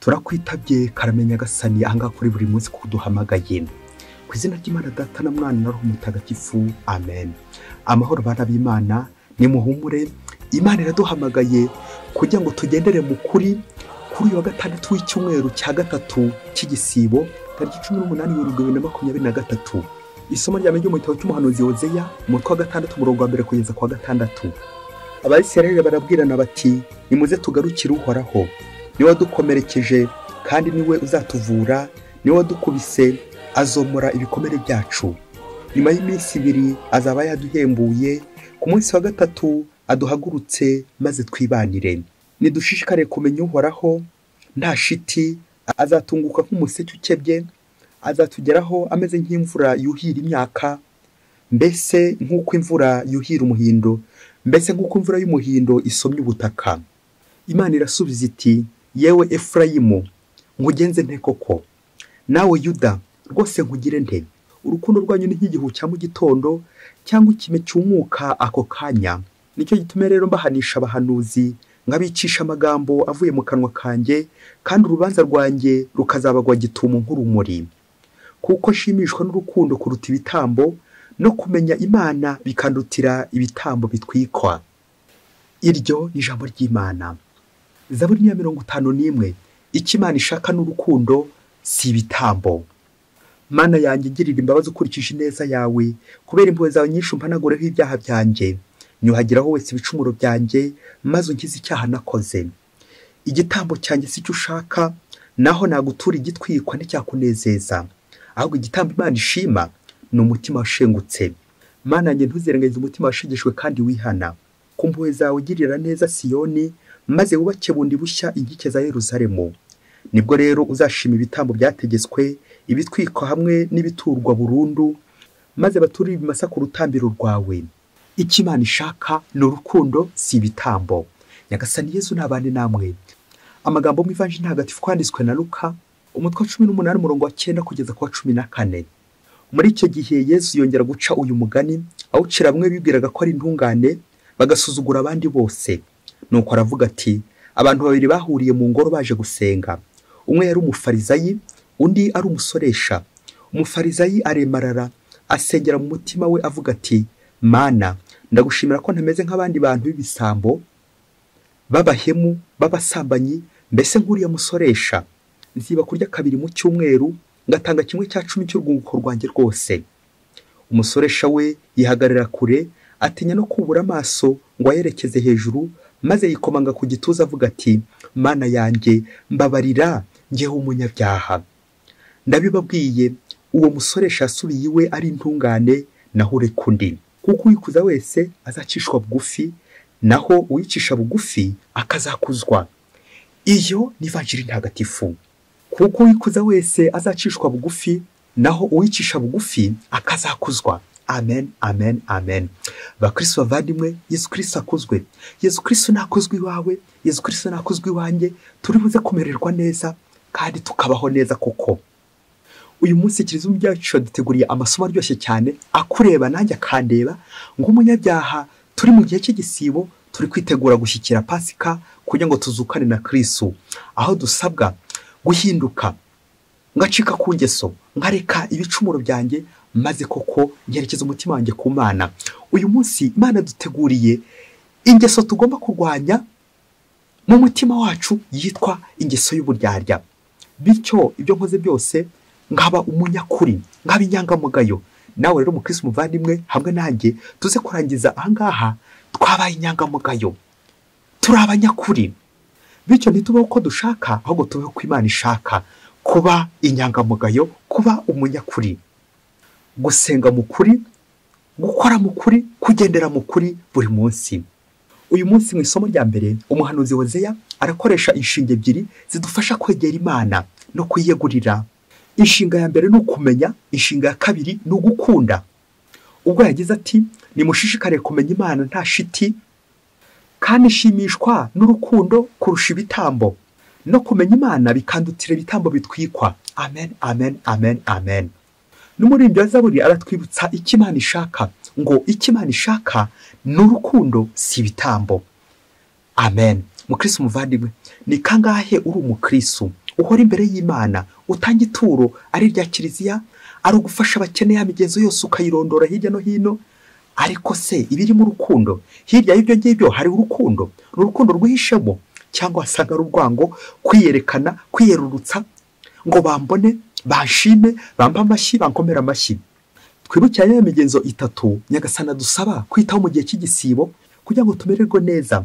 turakwitabye karame nyagasani ahangaha kuri buri munsi kuko duhamagaye ku izina ry'imana data na mwana na roho mutagatifu amen amahoro bana b'imana nimuhumure imana iraduhamagaye kugira ngo tugendere mu kuri kuri uyu wa gatandatu w'icyumweru cya gatatu cy'igisibo tariki cumi n'umunani werurwe bibiri na makumyabiri na gatatu isomo rya mbere ryo mu gitabo cy'umuhanuzi wozeya umutwe wa gatandatu umurongo wa mbere kugeza ku wa gatandatu abasirayeli barabwirana bati nimuze tugarukire uhoraho niwe wadukomerekeje kandi niwe uzatuvura niwe wadukubise azomora ibikomere byacu nyuma y'iminsi ibiri azaba yaduhembuye ku munsi wa gatatu aduhagurutse maze twibanire nidushishikare kumenya uhoraho nta shiti azatunguka nk'umuseke ukebye azatugeraho ameze nk'imvura yuhira imyaka mbese nk'uko imvura yuhira umuhindo mbese nk'uko imvura y'umuhindo isomye ubutaka imana irasubiza iti yewe efurayimu nkugenze nte koko nawe yuda rwose nkugire nte urukundo rwanyu ni nk'igihu cya mu gitondo cyangwa ikime cyumuka ako kanya nicyo gituma rero mbahanisha abahanuzi nkabicisha amagambo avuye mu kanwa kanjye kandi urubanza rwanjye rukazabagwa gitumo nk'urumuri kuko nshimishwa n'urukundo kuruta ibitambo no kumenya imana bikandutira ibitambo bitwikwa iryo ni ijambo ry'imana zaburi ya mirongo itanu n'imwe icyo imana ishaka n'urukundo si ibitambo mana yanjye girira imbabazi ukurikije ineza yawe kubera impuhwe zawe nyinshi umpanagureho ibyaha byanjye nyuhagiraho wese ibicumuro byanjye maze ungize icyaha nakoze igitambo cyanjye si cyo ushaka naho nagutura igitwikwa nticyakunezeza ahubwo igitambo imana ishima ni umutima washengutse mana yanjye ntuzirengagize umutima washegeshwe kandi wihana ku mpuhwe zawe ugirira neza siyoni maze wubake bundi bushya inkike za yeruzalemu nibwo rero uzashima ibitambo byategetswe ibitwikwa hamwe n'ibiturwa burundu maze baturire ibimasa ku rutambiro rwawe icyo imana ishaka ni urukundo si ibitambo nyagasani yezu ntabane namwe amagambo mu ivanji ntagatifu kwanditswe na luka umutwe wa cumi n'umunani umurongo wa cyenda kugeza ku wa cumi na kane muri icyo gihe yezu yongera guca uyu mugani awucira bamwe bibwiraga ko ari intungane bagasuzugura abandi bose nuko aravuga ati abantu babiri bahuriye mu ngoro baje gusenga umwe yari umufarizayi undi ari umusoresha umufarizayi aremarara asengera mu mutima we avuga ati mana ndagushimira ko ntameze nk'abandi bantu b'ibisambo b'abahemu b'abasambanyi mbese nk'uriya musoresha nziba kurya kabiri mu cyumweru ngatanga kimwe cya cumi cy'urwunguko rwanjye rwose umusoresha we yihagarara kure atinya no kubura amaso ngo ayerekeze hejuru maze yikomanga ku gituza avuga ati mana yanjye mbabarira ngewe umunyabyaha ndabibabwiye uwo musoresha yasubiye iwe ari intungane naho ureka undi kuko uyikuza wese azacishwa bugufi naho uyicisha bugufi akazakuzwa iyo ni vanjiri ntagatifu kuko uyikuza wese azacishwa bugufi naho uwicisha bugufi akazakuzwa amen amen amen bakristo bavandimwe yesu kirisito akuzwe yesu kirisito ntakozwe iwawe yesu kirisito ntakozwe iwanjye turi buze kumererwa neza kandi tukabaho neza koko uyu munsi kirizimu byacu duteguriye amasomo aryoshye cyane akureba nanjye akandeba nk'umunyabyaha turi mu gihe cy'igisibo turi kwitegura gushyikira pasika kugira ngo tuzukane na kirisito aho dusabwa guhinduka ngacika ku ngeso nkareka ibicumuro byanjye maze koko ngerekeza umutima wanjye ku mana uyu munsi imana duteguriye ingeso tugomba kurwanya mu mutima wacu yitwa ingeso y'uburyarya bityo ibyo nkoze byose nkaba umunyakuri nkaba inyangamugayo nawe rero umukirisi umuvandimwe hamwe nanjye tuze kurangiza ahangaha twabaye inyangamugayo turi abanyakuri bityo ntitubeho uko dushaka ahubwo tubeho uko imana ishaka kuba inyangamugayo kuba umunyakuri gusenga mu kuri gukora mu kuri kugendera mu kuri buri munsi uyu munsi mu isomo rya mbere umuhanuzi wozeya arakoresha inshinga ebyiri zidufasha kwegera imana no kuyiyegurira inshinga ya mbere ni ukumenya inshinga ya kabiri ni ugukunda ubwo yagize ati nimushishikare kumenya imana nta shiti kandi ishimishwa n'urukundo kurusha ibitambo no kumenya imana bikandutira ibitambo bitwikwa amen amen amen amen n'umuririmbyi wa zaburi aratwibutsa icyo imana ishaka ngo icyo imana ishaka ni urukundo si ibitambo amen mukirisi umuvandimwe ni kangahe uri umukirisi uhora imbere y'imana utanga ituro ari irya kiliziya ari ugufasha abakene ya migenzo yose ukayirondora hirya no hino ariko se ibirimo urukundo hirya y'ibyo ngibyo hari urukundo ni urukundo rwihishemo cyangwa wasanga ari urwango kwiyerekana kwiyerurutsa ngo bambone banshime bampe amashyi bankomere amashyi twibukiranye ya migenzo itatu nyagasana dusaba kwitaho mu gihe cy'igisibo kugira ngo tumererwe neza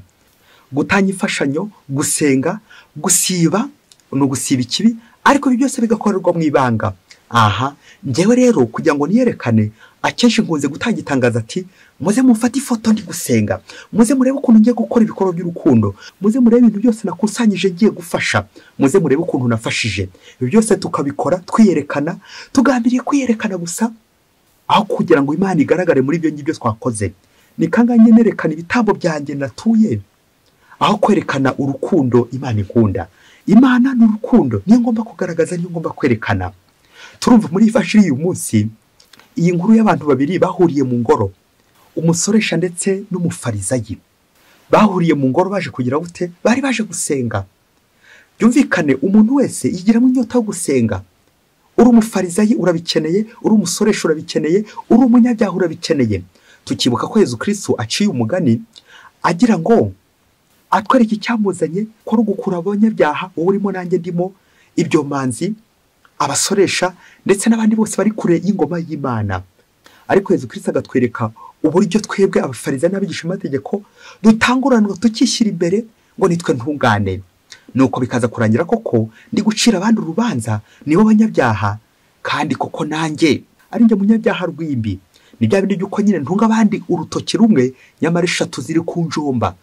gutanga imfashanyo gusenga gusiba ni ugusiba ikibi ariko ibi byose bigakorerwa mu ibanga aha ngewe rero kugira ngo niyerekane akenshi nkunze gutanga itangazo ati muze mufate ifoto ndi gusenga muze murebe ukuntu ngiye gukora ibikorwa by'urukundo muze murebe ibintu byose nakusanyije ngiye gufasha muze murebe ukuntu nafashije ibi byose tukabikora twiyerekana tugambiriye kwiyerekana gusa aho kugira ngo imana igaragare muri ibyo ngibyo twakoze ni kangahe nerekana ibitambo byanjye natuye aho kwerekana urukundo imana ikunda imana ni urukundo niyo ngomba kugaragaza niyo ngomba kwerekana turumva muri ifashiri y'uyu munsi iyi nkuru y'abantu babiri bahuriye mu ngoro umusoresha ndetse n'umufarizayi bahuriye mu ngoro baje kugira gute bari baje gusenga byumvikane umuntu wese yigiramo inyota yo gusenga uri umufarizayi urabikeneye uri umusoresha urabikeneye uri umunyabyaha urabikeneye tukibuka ko Yezu kirisitu aciye umugani agira ngo atwereke icyamuzanye ko ari ugukura abanyabyaha uwo urimo nanjye ndimo ibyo manzi abasoresha ndetse n'abandi bose bari kure y'ingoma y'imana ariko Yezu kirisitu agatwereka uburyo twebwe abafariza n'abigisha amategeko dutanguranwa tukishyira imbere ngo nitwe ntungane nuko bikaza kurangira koko ndi gucira abandi urubanza nibo banyabyaha kandi koko nanjye ari njye munyabyaha rw'imbi ni bya bindi by'uko nyine ntunga abandi urutoki rumwe nyamara eshatu ziri ku njumba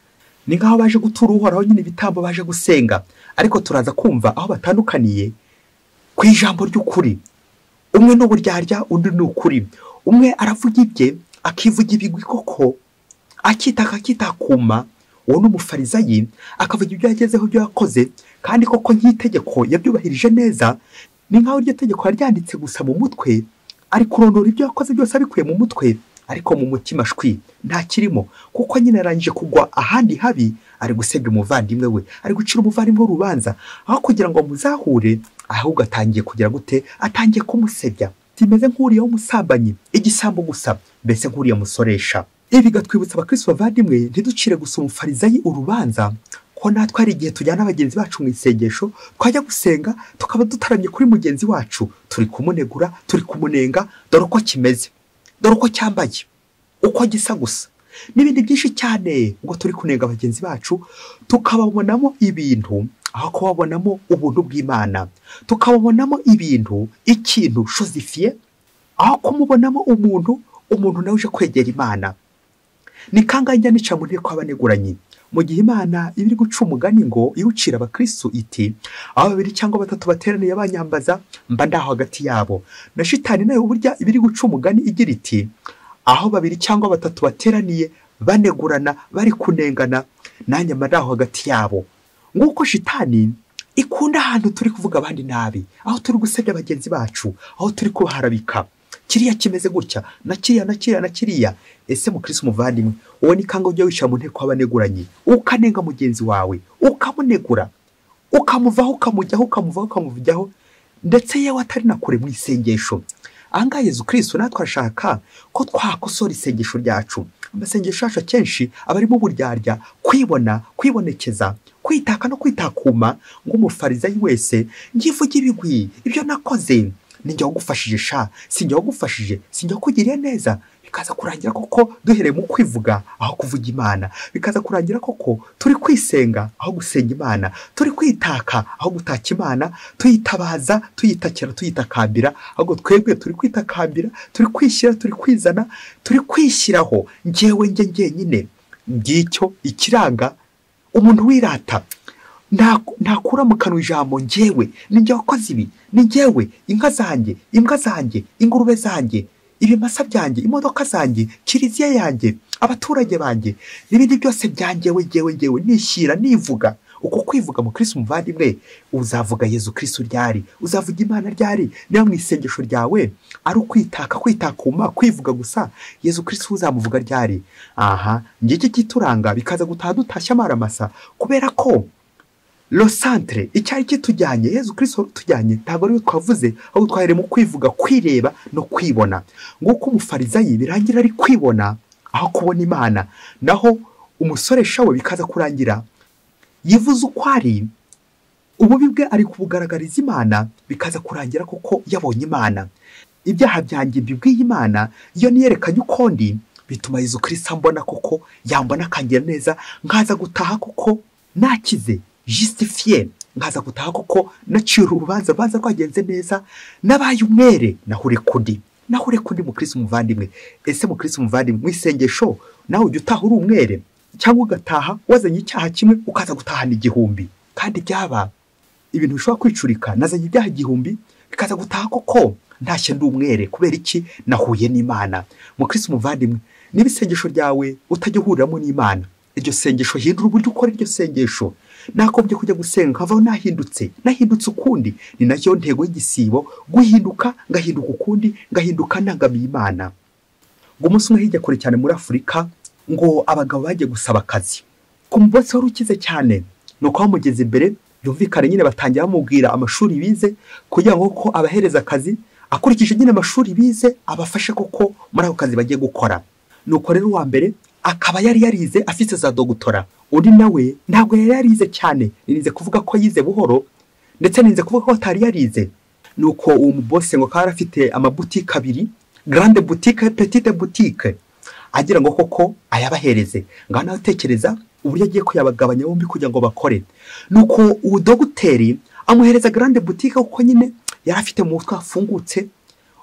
ni nk'aho baje gutura uhoraho nyine ibitambo baje gusenga ariko turaza kumva aho batandukaniye ku ijambo ry'ukuri umwe ni uburyarya undi ni ukuri umwe aravuga ibye akivuga ibigwi koko akitaka akitakuma uwo ni umufarizayi akavuga ibyo yagezeho ibyo yakoze kandi koko nk'itegeko yabyubahirije neza ni nk'aho iryo tegeko yaryanditse gusa mu mutwe ari kurondora ibyo yakoze byose abikuye mu mutwe ariko mu mutima shwi nta kirimo kuko nyine arangije kugwa ahandi habi ari gusebya umuvandimwe we ari gucira umuvandimwe w'urubanza aho kugira ngo muzahure ahubwo atangiye kugira gute atangiye kumusebya kimeze nk'uriya w'umusambanyi igisambo gusa mbese nk'uriya musoresha ibi bigatwibutsa abakristo bavandimwe ntiducire gusa umufarizayi urubanza ko natwe hari igihe tujyana bagenzi bacu mu isengesho twajya gusenga tukaba dutaramye kuri mugenzi wacu turi kumunegura turi kumunenga dore uko kimeze dore uko cyambaye uko gisa gusa n'ibindi byinshi cyane ubwo turi kunenga bagenzi bacu tukababonamo ibintu aho kubabonamo ubuntu bw'imana tukababonamo ibintu ikintu shuzifiye aho kumubonamo umuntu umuntu nawe uje kwegera imana ni kangahe njya nica mu nteko y'abaneguranyi mu gihe imana iba iri guca umugani ngo iwucira abakirisitu iti aho babiri cyangwa batatu bateraniye banyambaza mba ndaho hagati yabo na shitani nayo burya iba iri guca umugani igira iti aho babiri cyangwa batatu bateraniye banegurana bari kunengana nanjye mba ndaho hagati yabo nk'uko shitani ikunda ahantu turi kuvuga abandi nabi aho turi gusebya bagenzi bacu aho turi kubaharabika kiriya kimeze gutya na kiriya na kiriya na kiriya ese mukirisi umuvandimwe uwo ni kangahe ujya wicara mu nteko y'abaneguranye ukanenga mugenzi wawe ukamunegura ukamuvaho ukamujyaho ukamuvaho ukamuvujyaho ndetse yewe atari na kure mu isengesho ahangaha Yezu kirisitu natwe arashaka ko twakosora isengesho ryacu amasengesho yacu akenshi aba arimo uburyarya kwibona kwibonekeza kwitaka no kwitakuma nk'umufarizayi wese ngivuge ibigwi ibyo nakoze ninjya wagufashije sha sinjya wagufashije sinjya kugiriye neza bikaza kurangira koko duhereye mu kwivuga aho kuvuga imana bikaza kurangira koko turi kwisenga aho gusenga imana turi kwitaka aho gutaka imana tuyitabaza tuyitakira tuyitakambira ahubwo twebwe turi kwitakambira turi kwishyira turi kwizana turi kwishyiraho ngewe nge ngenyine ngicyo ikiranga umuntu wirata ntakura mu kanwa ijambo ngewe ni njye wakoze ibi ni ngewe inka zanjye imbwa zanjye ingurube zanjye ibimasa byanjye imodoka zanjye kiliziya yanjye abaturage banjye n'ibindi byose byangewe ngewe ngewe nishyira nivuga uko kwivuga mu kirisi umuvandimwe uzavuga yezu kirisi ryari uzavuga imana ryari niba mu isengesho ryawe ari ukwitaka kwitakuma kwivuga gusa yezu kirisi uzamuvuga ryari aha ngiki kituranga bikaza gutaha dutashya amaramasa kubera ko losantere icyari kitujyanye yezu kirisito wari utujyanye ntabwo ariwe twavuze ahubwo twahereye mu kwivuga kwireba no kwibona nguko umufarizayi birangira ari kwibona aho kubona imana naho umusoresha we bikaza kurangira yivuze uko ari ububi bwe ari kubugaragariza imana bikaza kurangira kuko yabonye imana ibyaha byanjye mbibwiye imana iyo niyerekanye ukundi bituma Yezu kirisita mbona kuko yambona akangira neza nkaza gutaha kuko nakize jisitifiye nkaza gutaha kuko naciye urubanza urubanza rwagenze neza n'abaye umwere nahure kundi nahure kundi mukirisi umuvandimwe ese mukirisi umuvandimwe mu isengesho nawe ujya utaha uri umwere cyangwa ugataha wazanye icyaha kimwe ukaza gutahana igihumbi kandi byaba ibintu bishobora kwicurika nazanye ibyaha igihumbi bikaza gutaha koko ntashye ndi umwere kubera iki nahuye n'imana mukirisi umuvandimwe niba isengesho ryawe utajya uhuriramo n'imana iryo sengesho hindura uburyo ukora iryo sengesho nakobye kujya gusenga nkavaho nahindutse nahindutse ukundi ni nayo ntego y'igisibo guhinduka ngahinduka ukundi ngahinduka ntangamiye imana ngo umunsi umwe hirya kure cyane muri afurika ngo abagabo bagiye gusaba akazi ku munsi wari ukize cyane ni uko bamugeze imbere byumvikane nyine batangira bamubwira amashuri bize kugira ngo ko abahereza akazi akurikije nyine amashuri bize abafashe koko muri ako kazi bagiye gukora ni uko rero uwa mbere akaba yari yarize afite za dogutora undi nawe ntabwo yari yarize cyane nirinze kuvuga ko yize buhoro ndetse nirinze kuvuga ko atari yarize ni uko uwo mubose ngo akaba yari afite amabutike abiri garande butike petite butike agira ngo koko ayabahereze ngaho nawe utekereza uburyo agiye kuyabagabanya bombi kugira ngo bakore ni uko uwo doguteri amuhereza garande butike kuko nyine yari afite mu mutwe hafungutse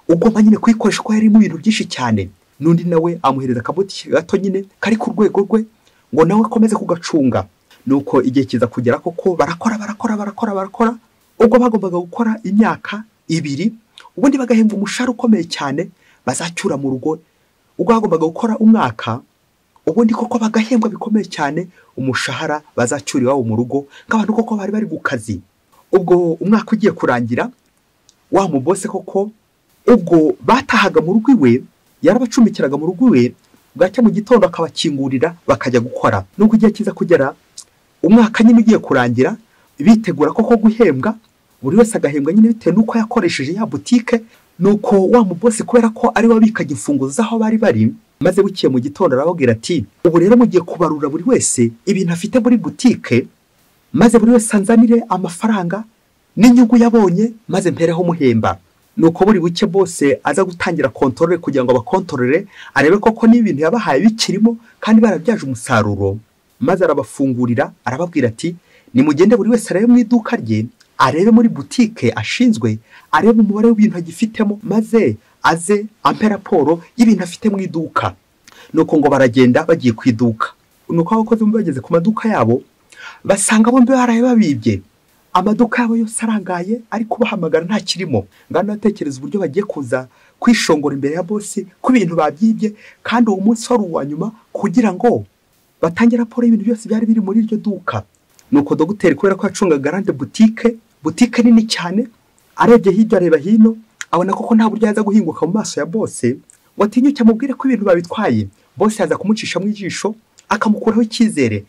ugomba nyine kuyikoresha kuko yarimo ibintu byinshi cyane n'undi nawe amuhereza akabutike gato nyine kari ku rwego rwe ngo nawe akomeze kugacunga ni uko igihe kiza kugera koko barakora barakora barakora barakora ubwo bagombaga gukora imyaka ibiri ubundi bagahembwa umushahara ukomeye cyane bazacyura mu rugo ubwo bagombaga gukora umwaka ubundi koko bagahembwa bikomeye cyane umushahara bazacyura iwabo mu rugo nk'abantu koko bari bari ku kazi ubwo umwaka ugiye kurangira wa mubose koko ubwo batahaga mu rugo iwe yarabacumbikiraga mu rugo iwe bwacya mu gitondo akabakingurira bakajya gukora nubwo igihe kiza kugera umwaka nyine ugiye kurangira bitegura koko guhembwa buri wese agahembwa nyine bitewe n'uko yakoresheje ya butike ni uko wa mubose kubera ko ari we wabikaga imfunguzo z'aho bari bari maze bukiye mu gitondo arababwira ati ubu rero mugiye kubarura buri wese ibintu afite muri butike maze buri wese anzanire amafaranga n'inyungu yabonye maze mpereho umuhemba ni uko buri buke bose aza gutangira kontorore kugira ngo abakontorore arebe koko n'ibintu yabahaye bikirimo kandi barabyaje umusaruro maze arabafungurira arababwira ati nimugende buri wese arebe mu iduka rye arebe muri butike ashinzwe arebe umubare w'ibintu agifitemo maze aze ampe raporo y'ibintu afite mu iduka ni uko ngo baragenda bagiye ku iduka ni uko abakozi bageze ku maduka yabo basanga bombi baraye babibye amaduka yabo yose arangaye ariko bahamagara nta kirimo ngana atekereza uburyo bagiye kuza kwishongora imbere ya bose ku bintu babyibye kandi uwo munsi wari uwa nyuma kugira ngo batange raporo y'ibintu byose byari biri muri iryo duka ni uko dogiteri kubera ko yacunga garande butike butike nini cyane arebye hirya areba hino abona koko nta buryo yaza guhinguka mu maso ya bose ngo atinyuke amubwire ko ibintu babitwaye bose yaza kumucisha mu ijisho akamukuraho icyizere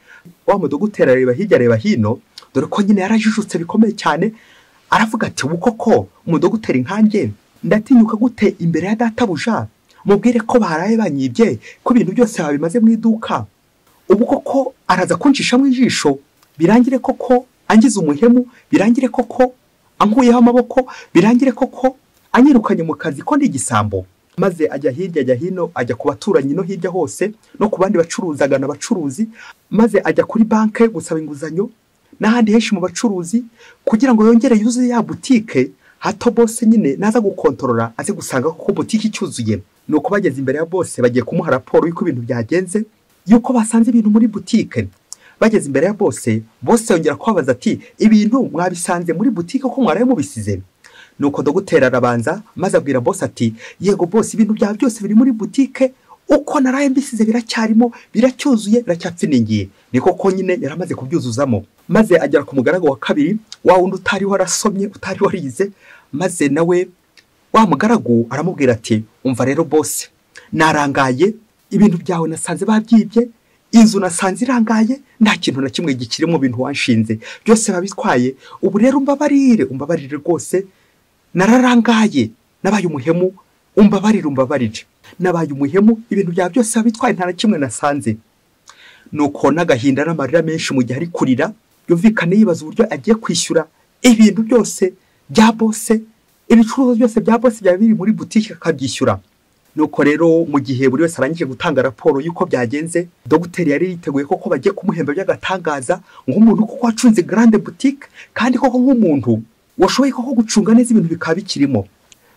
wa mudogiteri areba hirya areba hino dore ko nyine yarajijutse bikomeye cyane aravuga ati ubu koko umudogiteri nkange ndatinyuka gute imbere ya databuja mubwire ko baraye banyibye ko ibintu byose babimaze mu iduka ubu koko araza kuncisha mu ijisho birangire koko angize umuhemu birangire koko ankuyeho amaboko birangire koko anyirukanye mu kazi ko ndi igisambo maze ajya hirya ajya hino ajya ku baturanyi no hirya hose no ku bandi bacuruzi agana abacuruzi maze ajya kuri banki gusaba inguzanyo n'ahandi henshi mu bacuruzi kugira ngo yongere yuzuye ya butike hato bose nyine naza gukontorora aze gusanga ko butike icyuzuye ni uko bageze imbere ya bose bagiye kumuha raporo y'uko ibintu byagenze y'uko basanze ibintu muri butike bageze imbere ya bose bose yongera kubabaza ati ibintu mwabisanze muri butike ko mwaraye mubisize ni uko dogiteri arabanza maze abwira bose ati yego bose ibintu byawe byose biri muri butike uko naraye mbisize biracyarimo biracyuzuye biracyapfiningiye ni koko nyine yaramaze kubyuzuzamo maze agera ku mugaragu wa kabiri wa wundi utari warasomye utari warize maze nawe wa mugaragu aramubwira ati umva rero bose narangaye ibintu byawe nasanze babyibye inzu nasanze irangaye nta kintu na kimwe gikiri mu bintu wanshinze byose babitwaye ubu rero umbabarire umbabarire rwose nararangaye nabaye umuhemu umbabarire umbabarire nabaye umuhemu ibintu byawe byose wabitwaye nta na kimwe nasanze nuko n'agahinda n'amarira menshi mu gihe ari kurira yumvikane yibaza uburyo agiye kwishyura ibintu byose bya bose ibicuruzwa byose bya bose byaba biri muri butike akabyishyura nuko rero mu gihe buri wese arangije gutanga raporo y'uko byagenze dogiteri yari yiteguye koko bagiye kumuhemba by'agatangaza nk'umuntu kuko wacunze garande butike kandi koko nk'umuntu washoboye koko gucunga neza ibintu bikaba bikirimo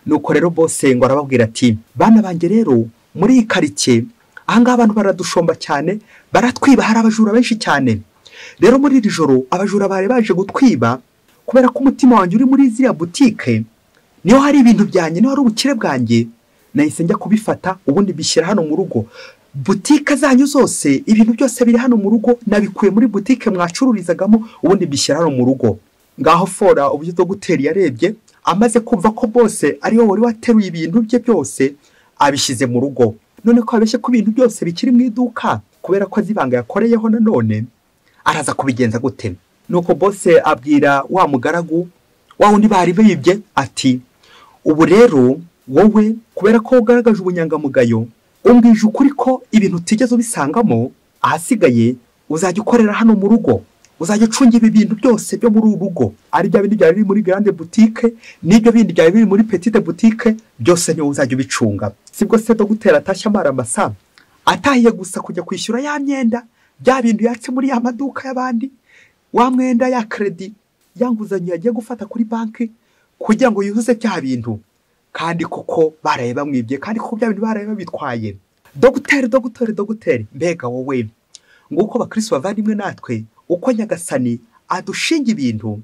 nuko rero bose ngo arababwira ati bana banjye rero muri iyi karitsiye ahangaha abantu baradushomba cyane baratwiba hari abajura benshi cyane rero muri iri joro abajura bari baje gutwiba kubera ko umutima wanjye uri muri ziriya butike niho hari ibintu byanjye niho hari ubukire bwanjye nahise njya kubifata ubundi bishyira hano mu rugo butike zanyu zose ibintu byose biri hano mu rugo nabikuye muri butike mwacururizagamo ubundi bishyira hano mu rugo ngaho fora uburyo dogiteri yarebye amaze kumva ko bose ariwe wari wateruye ibintu bye byose abishyize mu rugo none ko abeshye ko ibintu byose bikiri mu iduka kubera ko azi ibanga yakoreyeho nanone araza kubigenza gute nuko bose abwira wa mugaragu wa wundi bari bibye ati ubu rero wowe kubera ko ugaragaje ubunyangamugayo umbwije ukuri ko ibintu utigeze ubisangamo ahasigaye uzajya ukorera hano mu rugo uzajya ucunga ibi bintu byose byo muri uru rugo ari bya bindi byari biri muri grande butike n'ibyo bindi byari biri muri petite butike byose niwe uzajya ubicunga sibwo se dogiteri atashye amara amasa atahiye gusa kujya kwishyura ya myenda bya bintu yatse muri ya maduka y'abandi wa mwenda ya kredi ya nguzanyo yagiye gufata kuri banki kugira ngo yuzuze bya bintu kandi kuko baraye bamwibye kandi kuko bya bintu baraye babitwaye dogiteri dogiteri dogiteri mbega wowe nguko bakirisi bavandimwe natwe uko nyagasani adushinga ibintu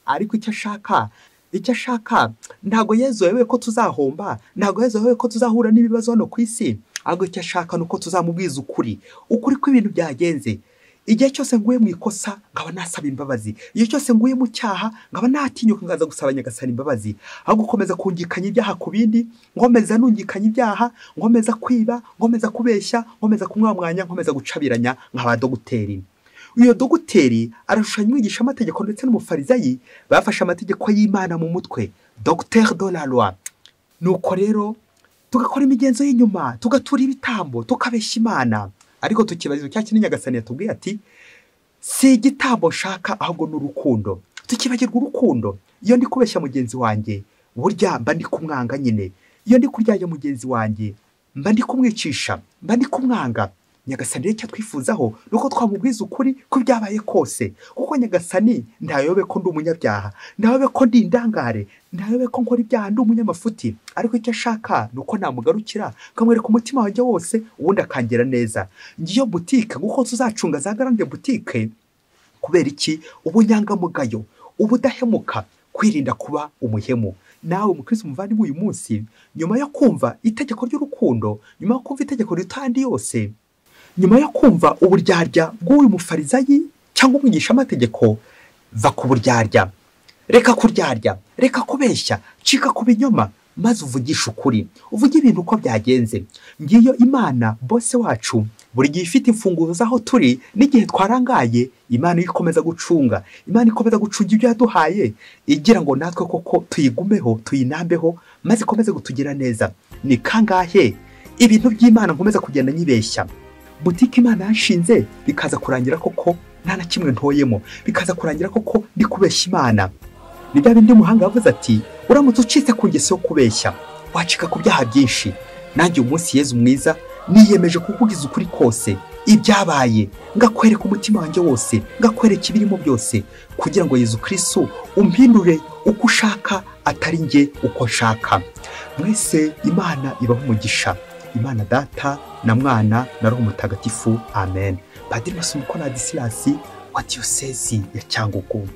ariko icyo ashaka icyo ashaka ntabwo yezewe ko tuzahomba ntabwo yezewe ko tuzahura n'ibibazo hano ku isi ahubwo icyo ashaka ni uko tuzamubwiza ukuri ukuri ko ibintu byagenze igihe cyose nguye mu ikosa nkaba nasaba imbabazi igihe cyose nguye mu cyaha nkaba natinyuka nkaza gusaba nyagasani imbabazi aho gukomeza kungikanya ibyaha ku bindi nkomeza nungikanya ibyaha nkomeza kwiba nkomeza kubeshya nkomeza kumwamwanya nkomeza gucabiranya nkaba dogiteri uyu dogiteri arashushanya umwigisha amategeko ndetse n'umufarizayi bafashe amategeko y'imana mu mutwe dogiteri de la loi nuko rero tugakora imigenzo y'inyuma tugatura ibitambo tukabeshya imana ariko tukibaza cya kinini nyagasani yatubwiye ati si igitambo nshaka ahubwo ni urukundo tukibagirwa urukundo iyo ndi kubeshya mugenzi wanjye burya mba ndi kumwanga nyine iyo ndi kuryanya mugenzi wanjye mba ndi kumwicisha mba ndi kumwanga nyagasani rero icyo twifuzaho ni uko twamubwiza ukuri ko byabaye kose kuko nyagasani ntayobe ko ndi umunyabyaha ntayobe ko ndi indangare ntayobe ko nkora ibyaha ndi umunyamafuti ariko icyo ashaka ni uko namugarukira nkamwereka umutima wanjye wose ubundi akangira neza ngiyo butike nk'uko tuzacunga za garande butike kubera iki ubunyangamugayo ubudahemuka kwirinda kuba umuhemu nawe mukirisi umuvandimwe uyu munsi nyuma yo kumva itegeko ry'urukundo nyuma yo kumva itegeko rito yose nyuma yo kumva uburyarya bw'uyu mufarizayi cyangwa umwigisha amategeko va ku buryarya reka kuryarya reka kubeshya cika ku binyoma maze uvugishe ukuri uvuge ibintu uko byagenze ngiyo imana bose wacu buri gihe ifite imfunguzo z'aho turi n'igihe twarangaye imana ikomeza gucunga imana ikomeza gucunga ibyo yaduhaye igira ngo natwe koko tuyigumeho tuyinambeho maze ikomeze kutugira neza ni kangahe ibintu by'imana nkomeza kugenda nyibeshya butike imana yashinze bikaza kurangira koko nta na kimwe ntoyemo bikaza kurangira koko ndi kubeshya imana ni bya bindi muhanga yavuze ati uramutse ucitse ku ngeso yo kubeshya wacika ku byaha byinshi nanjye uyu munsi yezu mwiza niyemeje kukugiza ukuri kose ibyabaye ngakwereka umutima wanjye wose ngakwereka ibirimo byose kugira ngo yezu kirisitu umpindure uko ushaka atari njye uko nshaka mwese imana ibaho umugisha imana data na mwana na roho mutagatifu amen padiri masumuko na disilasi wa diyosezi ya cyangugu